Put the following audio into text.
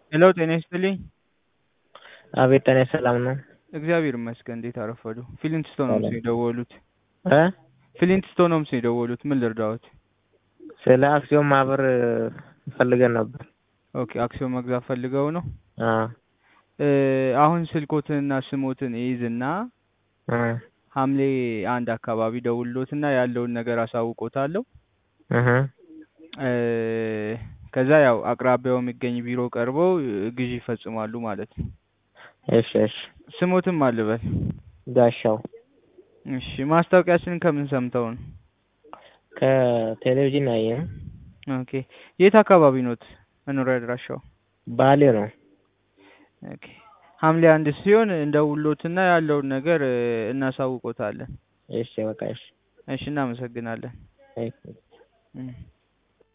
ሄሎ ጤና ይስጥልኝ። አቤት ጤና ሰላም ነው? እግዚአብሔር ይመስገን። እንዴት አረፈዱ? ፊሊንግስቶን ሆምስ ነው የደወሉት። እ ፊሊንግስቶን ሆምስ ነው የደወሉት። ምን ልርዳዎት? ስለ አክሲዮን ማህበር ፈልገን ነበር። ኦኬ አክሲዮን መግዛት ፈልገው ነው? አዎ እ አሁን ስልኮትንና ስሞትን እይዝና እ ሐምሌ አንድ አካባቢ ደውሎትና ያለውን ነገር አሳውቆታለሁ። እህ እ ከዛ ያው አቅራቢያው የሚገኝ ቢሮ ቀርበው ግዢ ይፈጽማሉ ማለት ነው። እሺ እሺ። ስሞትም አልበል። ጋሻው እሺ ማስታወቂያችንን ከምን ሰምተው ነው? ከቴሌቪዥን ያየን። ኦኬ የት አካባቢ ኖት መኖሪያ አድራሻው? ባሌ ነው። ኦኬ ሐምሌ አንድ ሲሆን እንደውሎትና ያለውን ነገር እ እናሳውቆታለን። እሺ በቃ እሺ። እሺ እናመሰግናለን። እሺ። እም